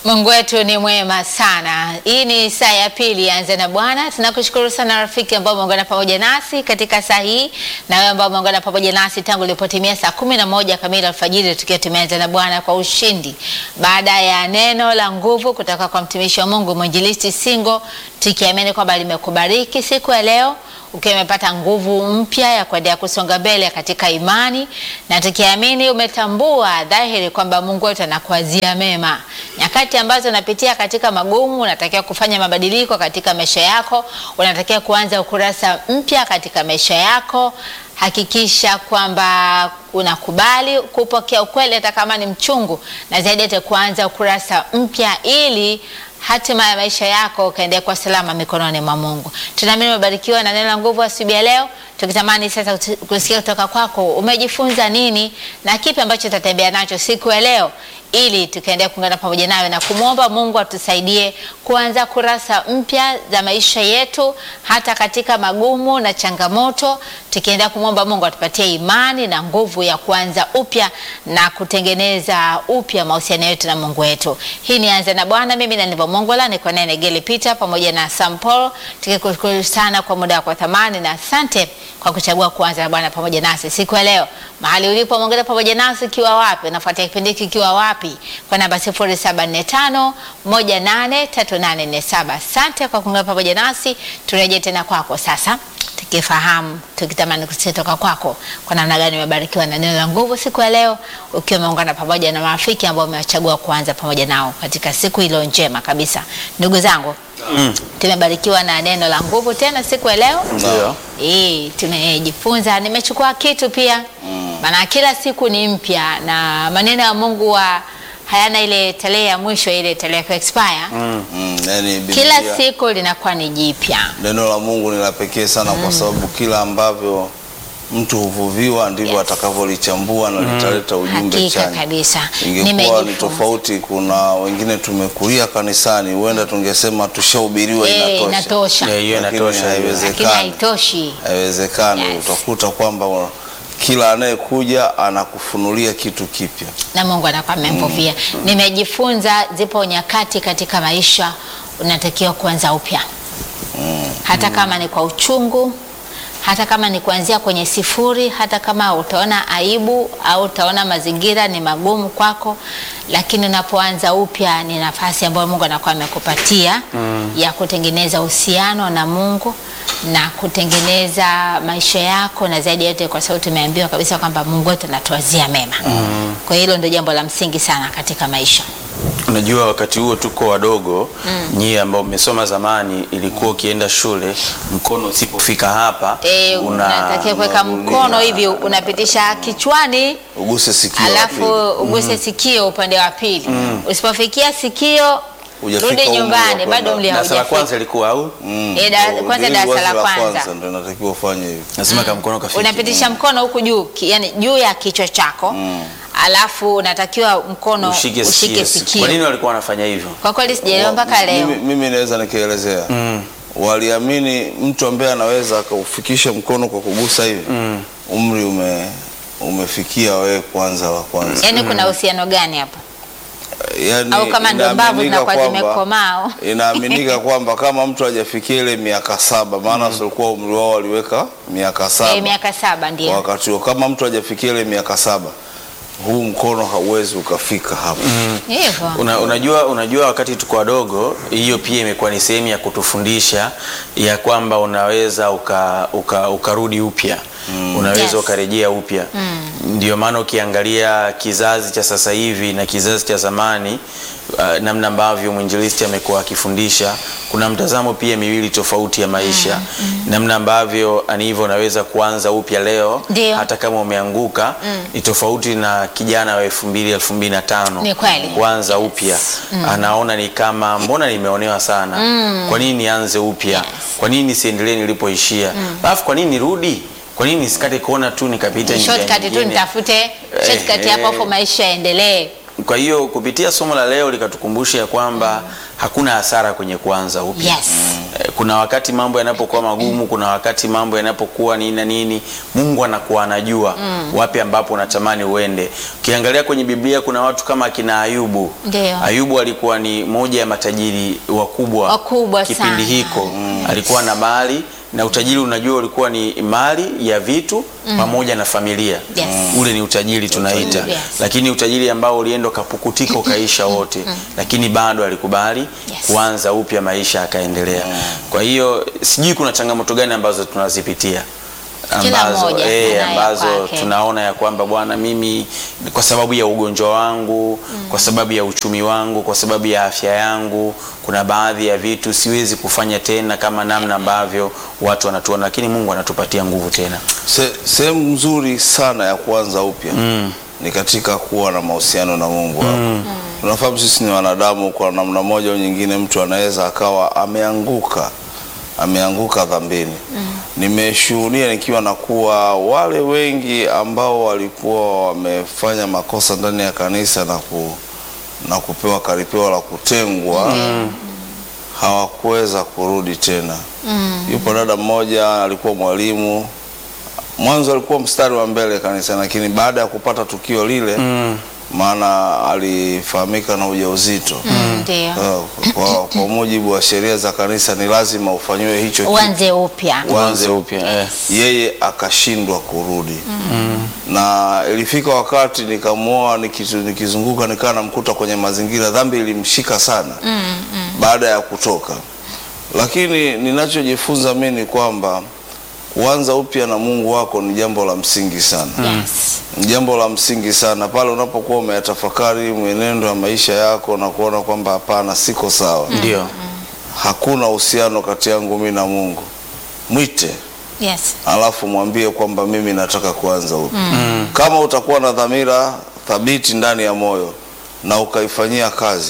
Mungu wetu ni mwema sana. Hii ni saa ya pili anze na Bwana. Tunakushukuru sana rafiki ambao umeungana pamoja nasi katika saa hii na wewe ambao umeungana pamoja nasi tangu ilipotimia saa kumi na moja kamili alfajiri tukiwa tumeanza na Bwana kwa ushindi, baada ya neno la nguvu kutoka kwa mtumishi wa Mungu mwinjilisti Singo, tukiamini kwamba limekubariki siku ya leo ukiwa umepata nguvu mpya ya kuendelea kusonga mbele katika imani na tukiamini umetambua dhahiri kwamba Mungu wetu anakuazia mema. Nyakati ambazo unapitia katika magumu, unatakiwa kufanya mabadiliko katika maisha yako, unatakiwa kuanza ukurasa mpya katika maisha yako. Hakikisha kwamba unakubali kupokea ukweli hata kama ni mchungu, na zaidi hata kuanza ukurasa mpya ili hatima ya maisha yako ukaendelea kwa salama mikononi mwa Mungu. Tunaamini umebarikiwa na neno la nguvu asubuhi ya leo, tukitamani sasa kusikia kutoka kwako umejifunza nini na kipi ambacho utatembea nacho siku ya leo, ili tukaendelea kuungana pamoja nawe na kumwomba Mungu atusaidie kuanza kurasa mpya za maisha yetu, hata katika magumu na changamoto, tukiendelea kumwomba Mungu atupatie imani na nguvu ya kuanza upya na kutengeneza upya mahusiano yetu na Mungu wetu. Hii ni Anza na Bwana, mimi na Nivo Mongola, niko naye Negeli Peter pamoja na Sam Paul, tukikushukuru sana kwa muda wako wa thamani na asante kwa kuchagua kuanza na Bwana pamoja nasi siku ya leo. Mahali ulipo mwongeza pamoja nasi ukiwa wapi, unafuatia kipindi hiki ukiwa wapi, kwa namba 0745 183847. Asante kwa kuungana pamoja nasi, turejee tena kwako sasa tukifahamu tukitamani kusikia toka kwako kwa namna gani umebarikiwa na neno la nguvu siku ya leo, ukiwa umeungana pamoja na marafiki ambao umewachagua kuanza pamoja nao katika siku ilo njema kabisa. Ndugu zangu, mm. tumebarikiwa na neno la nguvu tena siku ya leo Ndio. Eh, tumejifunza, nimechukua kitu pia maana kila siku ni mpya na maneno ya Mungu wa hayana ile tarehe ya mwisho, ile tarehe ya expire. Mm, yani Biblia, Kila siku linakuwa ni jipya. neno la Mungu ni la pekee sana kwa sababu kila ambavyo mtu huvuviwa ndivyo Yes. atakavyolichambua na litaleta ujumbe Hakika chanya. kabisa. Ingekuwa ni Nimejifunza. tofauti, kuna wengine tumekulia kanisani, huenda tungesema tushahubiriwa Eh, inatosha, inatosha. Yeah, hiyo Lakini inatosha. hiyo. Lakini haiwezekani. haitoshi. Haiwezekani. Yes. Utakuta kwamba wa- kila anayekuja anakufunulia kitu kipya. na Mungu anakuwa amemvuvia. Nimejifunza zipo nyakati katika maisha unatakiwa kuanza upya, hata kama ni kwa uchungu, hata kama ni kuanzia kwenye sifuri, hata kama utaona aibu au utaona mazingira ni magumu kwako, lakini unapoanza upya ni nafasi ambayo Mungu anakuwa amekupatia ya kutengeneza uhusiano na Mungu na kutengeneza maisha yako, na zaidi ya yote, kwa sababu tumeambiwa kabisa kwamba Mungu wetu anatuwazia mema. Kwa hiyo hilo ndio jambo la msingi sana katika maisha. Unajua, wakati huo tuko wadogo nyie ambao mmesoma zamani, ilikuwa ukienda shule mkono usipofika hapa E, unatakiwa kuweka mkono hivi unapitisha kichwani Uguse sikio la alafu pili. uguse sikio upande wa pili. Usipofikia sikio Hujafika rudi umri wa nyumbani, kwenda. bado mli darasa la haujafika. kwanza ilikuwa au Mm. Eh, da- Ndio, kwanza ili darasa la wazo kwanza. ndio inatakiwa ufanye hivyo. lazima kama mkono kafiki. Unapitisha mkono huku juu, ki- yani juu ya kichwa chako alafu unatakiwa mkono ushike ushike sikio. sikio. Kwa nini walikuwa wanafanya hivyo? Kwa kweli sijaelewa mpaka leo. Mimi, mimi naweza nikielezea waliamini mtu ambaye anaweza akaufikisha mkono kwa kugusa hivi umri ume, umefikia wewe kwanza wa kwanza Yaani kuna uhusiano gani hapa? yani, Au kama ndo mbavu inaaminika zinakuwa kwamba- zimekomaa. inaaminika kwamba kama mtu hajafikia ile miaka saba maana mm. umri wao waliweka miaka saba Eh, miaka saba ndio. wakati huo kama mtu hajafikia ile miaka saba huu mkono hauwezi ukafika hapo Hivyo. Una, unajua, unajua wakati tuko wadogo, hiyo pia imekuwa ni sehemu ya kutufundisha ya kwamba unaweza uka, uka, ukarudi upya unaweza Yes. ukarejea upya ndio maana ukiangalia kizazi cha sasa hivi na kizazi cha zamani uh, namna ambavyo mwinjilisti amekuwa akifundisha kuna mtazamo pia miwili tofauti ya maisha namna ambavyo ani hivyo unaweza kuanza upya leo Ndio. hata kama umeanguka ni tofauti na kijana wa elfu mbili elfu mbili na tano Ni kweli. kuanza upya anaona ni kama mbona nimeonewa sana kwa nini nianze upya kwa nini nisiendelee nilipoishia alafu kwa nini nirudi kwa nini nisikate kona tu nikapita njia Shortcut tu nyingine? nitafute shortcut Eh, hapo eh. hapo maisha yaendelee. kwa hiyo kupitia somo la leo likatukumbusha ya kwamba hakuna hasara kwenye kuanza upya Yes. Eh, kuna wakati mambo yanapokuwa magumu, kuna wakati mambo yanapokuwa nini na nini, Mungu anakuwa anajua wapi ambapo unatamani uende. Ukiangalia kwenye Biblia kuna watu kama akina Ayubu. Ndio. Ayubu alikuwa ni moja ya matajiri wakubwa Wakubwa kipindi sana. hiko alikuwa na mali na utajiri unajua ulikuwa ni mali ya vitu pamoja na familia Yes. ule ni utajiri tunaita Yes. lakini utajiri ambao ulienda ukapukutika ukaisha wote lakini bado alikubali Yes. kuanza upya maisha akaendelea kwa hiyo sijui kuna changamoto gani ambazo tunazipitia Kila ambazo, mmoja eh, anayo ambazo kwake. tunaona ya kwamba bwana mimi kwa sababu ya ugonjwa wangu kwa sababu ya uchumi wangu kwa sababu ya afya yangu kuna baadhi ya vitu siwezi kufanya tena kama namna ambavyo watu wanatuona lakini mungu anatupatia nguvu tena Se- sehemu nzuri sana ya kuanza upya ni katika kuwa na mahusiano na Mungu wako. Tunafahamu sisi ni wanadamu, kwa namna moja au nyingine, mtu anaweza akawa ameanguka ameanguka dhambini. Nimeshuhudia nikiwa na kuwa wale wengi ambao walikuwa wamefanya makosa ndani ya kanisa na, ku, na kupewa karipeo la kutengwa hawakuweza kurudi tena. Yupo dada mmoja alikuwa mwalimu mwanzo alikuwa mstari wa mbele kanisa, lakini baada ya kupata tukio lile maana alifahamika na ujauzito Ndio. Eh, kwa, kwa mujibu wa sheria za kanisa ni lazima ufanyiwe hicho kitu. Uanze upya. Uanze upya eh. yeye akashindwa kurudi na ilifika wakati nikamwoa nikizu- nikizunguka nikaa namkuta kwenye mazingira dhambi ilimshika sana baada ya kutoka lakini ninachojifunza mi ni kwamba kuanza upya na mungu wako ni jambo la msingi sana Yes. ni jambo la msingi sana pale unapokuwa umeyatafakari mwenendo wa maisha yako na kuona kwamba hapana siko sawa ndio hakuna uhusiano kati yangu mi na mungu mwite Yes. alafu mwambie kwamba mimi nataka kuanza upya kama utakuwa na dhamira thabiti ndani ya moyo na ukaifanyia kazi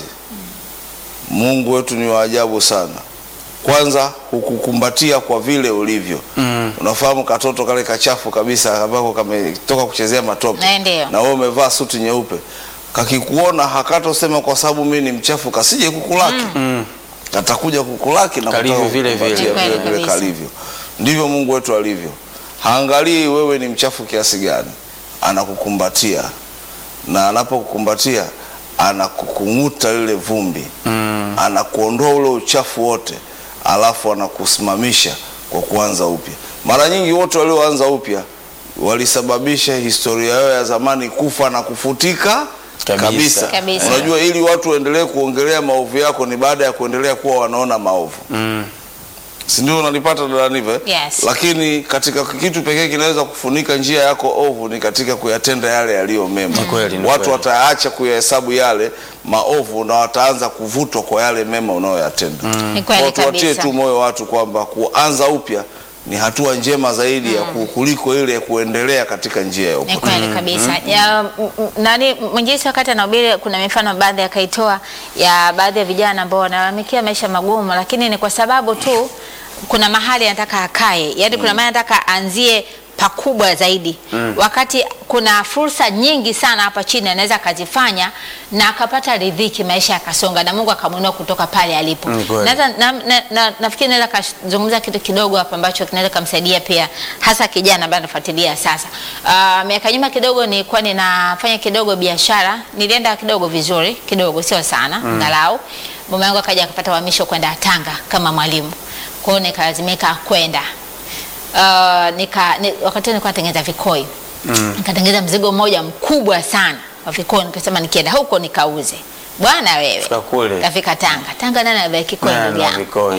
mungu wetu ni wa ajabu sana kwanza hukukumbatia kwa vile ulivyo mm. unafahamu katoto kale kachafu kabisa ambako kametoka kuchezea matope Na ndio. na wewe umevaa suti nyeupe kakikuona hakatosema kwa sababu mimi ni mchafu kasije kukulaki katakuja kukulaki na Kalivyo kutaka vile vile. kukupatia Kweli vile vile kabisa. kalivyo ndivyo mungu wetu alivyo haangalii wewe ni mchafu kiasi gani anakukumbatia na anapokukumbatia anakukung'uta lile vumbi mm. anakuondoa ule uchafu wote alafu anakusimamisha kwa kuanza upya mara nyingi wote walioanza upya walisababisha historia yao ya zamani kufa na kufutika Kabisa. kabisa, Kabisa. unajua ili watu waendelee kuongelea maovu yako ni baada ya kuendelea kuwa wanaona maovu mm. si ndio unalipata dadanive Yes. lakini katika kitu pekee kinaweza kufunika njia yako ovu ni katika kuyatenda yale yaliyo mema kweli, ni watu kweli. wataacha kuyahesabu yale maovu na wataanza kuvutwa kwa yale mema unayoyatenda Ni kweli Kwa tuwatie kabisa. tu moyo watu kwamba kuanza upya ni hatua njema zaidi ya ku- kuliko ile ya kuendelea katika njia ya Ni upotevu kweli kabisa. Ya, m- m- nani mwinjisi wakati anahubiri kuna mifano baadhi akaitoa ya baadhi ya vijana ambao wanalalamikia maisha magumu, lakini ni kwa sababu tu kuna mahali anataka akae, yaani kuna mahali anataka aanzie pakubwa zaidi wakati kuna fursa nyingi sana hapa chini anaweza akazifanya na akapata ridhiki, maisha yakasonga na Mungu akamwinua kutoka pale alipo. Mm, kweli. Naweza na, na, na, nafikiri naweza kazungumza kitu kidogo hapa ambacho kinaweza kumsaidia pia hasa kijana ambaye anafuatilia sasa. Uh, miaka nyuma kidogo nilikuwa ninafanya kidogo biashara, nilienda kidogo vizuri kidogo, sio sana angalau. Mume wangu akaja akapata uhamisho kwenda Tanga kama mwalimu, kwa hiyo nikalazimika kwenda uh, nika, ni, wakati huo nilikuwa natengeneza vikoi mm. nikatengeneza mzigo mmoja mkubwa sana wa vikoi, nikasema nikienda huko nikauze. Bwana wewe, Fika kule. kafika Tanga. Tanga nani anavaa kikoi Na- ndugu na yangu? vikoi.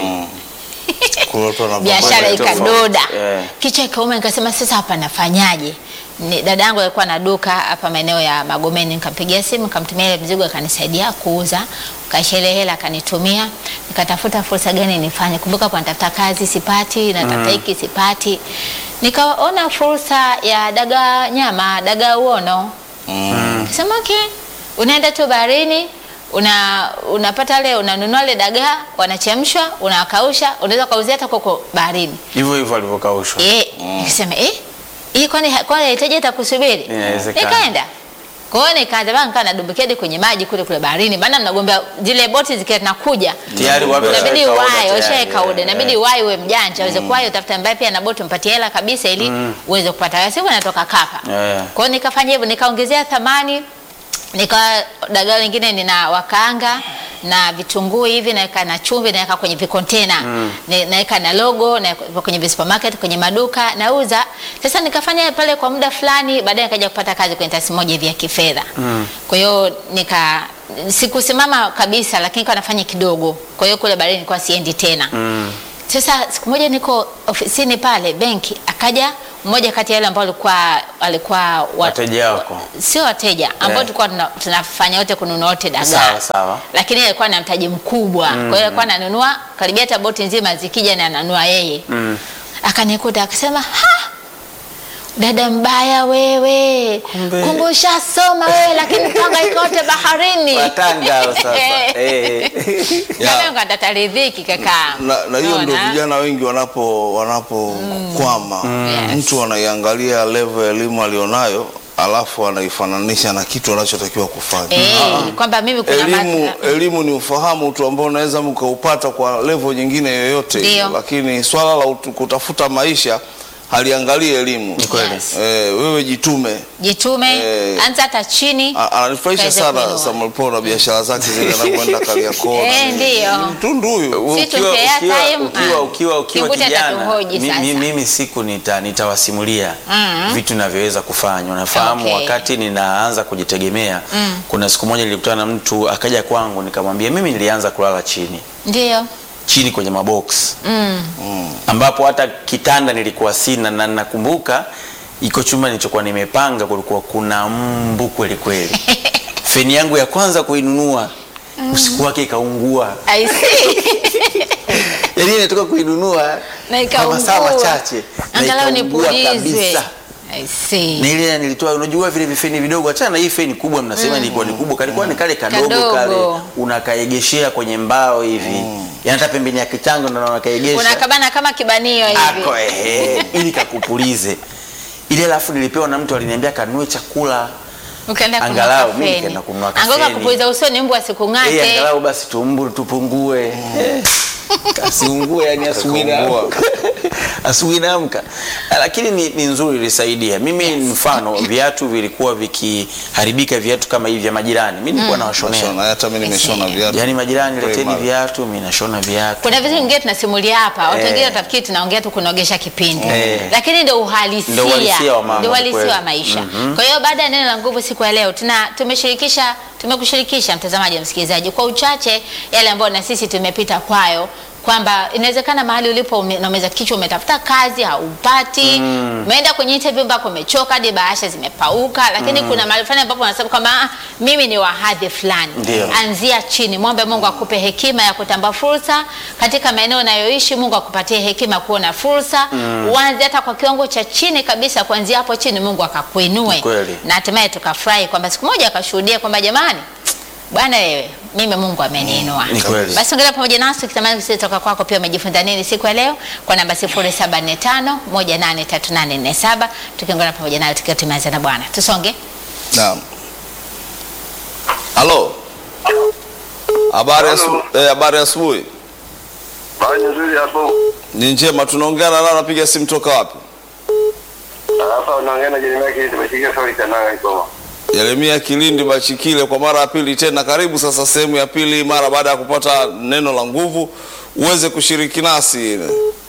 Kuna watu wanavaa biashara Mambo tofauti. ikadoda Eh. kichwa ikauma nikasema sasa hapa nafanyaje Ni- dada yangu alikuwa na duka hapa maeneo ya magomeni nikampigia simu nikamtumia ile mzigo akanisaidia kuuza kaisha ile hela akanitumia nikatafuta fursa gani nifanye kumbuka hapo natafuta kazi sipati natafuta hiki sipati nikaona fursa ya dagaa nyama dagaa uono Kasema okay, unaenda tu baharini una unapata le unanunua le dagaa wanachemshwa, unawakausha, unaweza kauzia hata koko baharini. hivyo hivyo alivyokaushwa Eh, nikasema eh, hii kwani kwani haitaji hata kusubiri? Inawezekana. Nikaenda Kwa hiyo nikaanza bana nikawa nadumbukia hadi kwenye maji kule kule baharini. Maana mnagombea zile boti zikiwa zinakuja. Tayari watu Inabidi washaweka order uwahi, tayari, washaweka eh, oda. Inabidi eh. uwahi uwe mjanja, uweze kuwahi utafuta ambaye pia na boti umpatie hela kabisa ili uweze kupata. Siku natoka kapa. Eh. Kwa hiyo nikafanya hivyo, nikaongezea thamani nika dagaa lingine nina wakaanga na vitunguu hivi naweka na chumvi naweka kwenye vikontena mm. naweka na logo naweka kwenye visupermarket kwenye maduka nauza sasa nikafanya pale kwa muda fulani baadaye nikaja kupata kazi kwenye taasisi moja hivi ya kifedha mm. kwa hiyo nika sikusimama kabisa lakini nikawa nafanya kidogo kwa hiyo kule baadaye nilikuwa siendi tena mm. Sasa siku moja niko ofisini pale benki, akaja mmoja kati ya wale ambao alikuwa alikuwa wa- Wateja wako. sio wateja ambao Yeah. tulikuwa tuna- tunafanya wote kununua wote dagaa, Sawa, sawa. lakini yeye alikuwa na mtaji mkubwa kwa hiyo alikuwa ananunua karibia hata boti nzima zikija na ananunua yeye Mm. akanikuta akasema ha dada mbaya wewe Kumbe- kumbe ushasoma wewe lakini panga ikote baharini Watanga hao sasa. Eh. Ya. ngataridhiki kaka na, na hiyo ndio Unaona? vijana wengi wanapo wanapokwama Yes. mtu anaiangalia level ya elimu alionayo alafu anaifananisha na kitu anachotakiwa kufanya Eh, kwamba mimi kuna elimu, ma- elimu ni ufahamu tu ambao unaweza mkaupata kwa level nyingine yoyote ile, Ndio. lakini swala la utu- kutafuta maisha haliangalii elimu. Ni kweli. Yes. Eh, wewe jitume. jitume Eh, anza hata chini A- Ananifurahisha Kaweze sana kuinua. Samuel Paul na biashara zake zile anakwenda Kariakoo. na Eh, nini. ndio. Ni Mtundu huyu. Si ukiwa, tumpea ukiwa, time, ukiwa, ah. ukiwa, ukiwa Kibute kijana atatuhoji mi- sasa. mi- mimi siku nita, nitawasimulia Mm. vitu navyoweza kufanya unafahamu Okay. wakati ninaanza kujitegemea kuna siku moja nilikutana na mtu akaja kwangu nikamwambia mimi nilianza kulala chini ndio chini kwenye mabox mm. ambapo hata kitanda nilikuwa sina na nakumbuka iko chumba nilichokuwa nimepanga kulikuwa kuna mbu kweli kweli feni yangu ya kwanza kuinunua usiku wake ikaungua I see. yaani nimetoka kuinunua na kwa masaa ikaungua machache na angalau ikaungua nipulizwe kabisa I see. na ile nilitoa unajua vile vifeni vidogo achana na hii feni kubwa mnasema ilikuwa ni kubwa kalikuwa ni kale kadogo, Kadogo. kale unakaegeshea kwenye mbao hivi yaani hata pembeni ya kitanga ndo unakaegesha unakabana kama kibanio hivi ako ehe ili kakupulize ile alafu nilipewa na mtu aliniambia kanunue chakula ukaenda kununua Angalau mimi kafeni. nikaenda kununua Angoka kafeni. kupuliza usoni mbu Eh, asikung'ate angalau basi tumbu tupungue Eh, kasiungue yani asubuhi Kakaungua. naamka asubuhi naamka Ah, lakini ni, ni nzuri ilisaidia mimi mfano viatu vilikuwa vikiharibika viatu kama hivi vya majirani mi nilikuwa nawashonea Shona, hata mimi nimeshona viatu. yaani majirani leteni Primary. viatu mi nashona viatu kuna vitu vingine tunasimulia hapa watu Eh. wengine watafikiri tunaongea tu kunogesha kipindi Eh. lakini ndio uhalisia Ndio uhalisia wa mambo, Ndio uhalisia kweli. wa maisha kwa hiyo baada ya neno la nguvu siku ya leo tuna tumeshirikisha tumekushirikisha mtazamaji na msikilizaji kwa uchache yale ambayo na sisi tumepita kwayo kwamba inawezekana mahali ulipo ume- unameza kichwa umetafuta kazi haupati umeenda kwenye interview mpaka umechoka hadi bahasha zimepauka lakini kuna mahali fulani ambapo unasema kwamba "Ah, mimi ni wa hadhi fulani Ndio. anzia chini mwombe mungu akupe hekima ya kutambua fursa katika maeneo unayoishi mungu akupatie hekima ya kuona fursa uanze hata kwa kiwango cha chini kabisa kuanzia hapo chini mungu akakuinue Ni kweli. na hatimaye tukafurahi kwamba siku moja akashuhudia kwamba jamani bwana wewe mimi mungu ameniinua Ni kweli. basi ongea pamoja nasi ukitamani kusikia toka kwako pia umejifunza nini siku ya leo kwa namba 0745 183847 tukiongea pamoja nayo tukiwa tumeanza na bwana tusonge Naam. Halo. Habari Halo. asu- eh, habari asubuhi. Bali nzuri hapo. Ni njema tunaongea na nani napiga simu toka wapi? Hapa unaongea na Jeremia kile tumeshika swali kananga Igoma. Yeremia Kilindi Bachikile kwa mara ya pili tena karibu sasa sehemu ya pili mara baada ya kupata neno la nguvu uweze kushiriki nasi.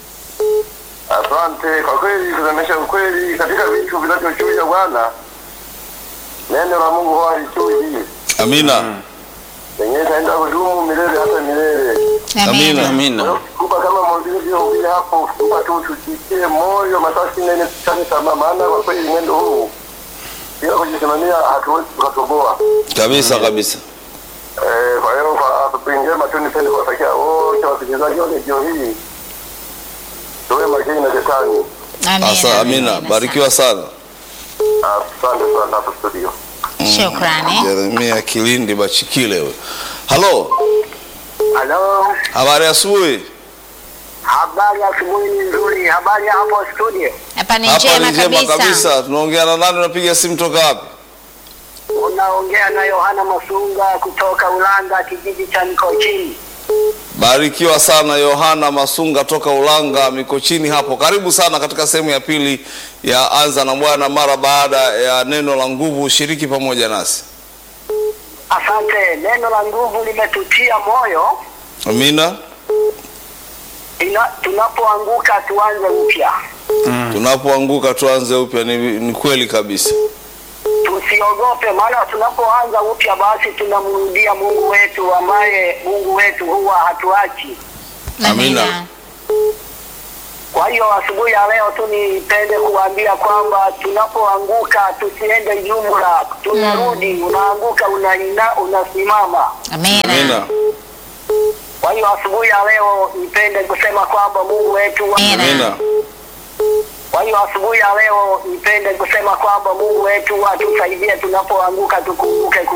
Asante kwa kweli kusemesha ukweli katika vitu vinavyochuja Bwana. Neno la Mungu huwa halichuji. Amina. Lenyewe itaenda kudumu milele hata milele. Amina. amina Kuba kama mwanzilizi wa ubili hapo kuba tu tusikie moyo masasi nene tukane tamaa maana kwa kweli mwendo huu bila kujisimamia hatuwezi tukatoboa. Kabisa kabisa. Eh, kwa hiyo kwa asubuhi njema tu nipende kuwatakia wote wasikilizaji wa redio hii tuwe makini na shetani. Asa, amina. Barikiwa sana. Asante sana hapo studio. shukrani Yeremia Kilindi Bachikile we. Halo. Halo, Habari ya asubuhi. habari ya asubuhi ni nzuri. Habari ya hapo studio, hapa ni Hapa njema ni njema kabisa kabisa. Tunaongea na nani unapiga simu toka wapi? unaongea na Yohana Masunga kutoka Ulanga, kijiji cha Mikochini. Barikiwa sana Yohana Masunga toka Ulanga Mikochini hapo. Karibu sana katika sehemu ya pili ya Anza na Bwana mara baada ya neno la nguvu. Shiriki pamoja nasi. Asante. Neno la nguvu limetutia moyo. Amina. Ina, tunapoanguka tuanze upya, Tunapoanguka tuanze upya. Ni, ni kweli kabisa. tusiogope, maana tunapoanza upya basi tunamrudia Mungu wetu ambaye Mungu wetu huwa hatuachi. Amina. Kwa hiyo asubuhi ya leo tu nipende kuambia kwamba tunapoanguka tusiende jumla, tunarudi. Unaanguka unaina, unasimama. Amina. Amina. Kwa hiyo asubuhi ya leo nipende kusema kwamba Mungu wetu Amina. Amina. Kwa hiyo asubuhi ya leo nipende kusema kwamba Mungu wetu atusaidie tunapoanguka, tukumbuke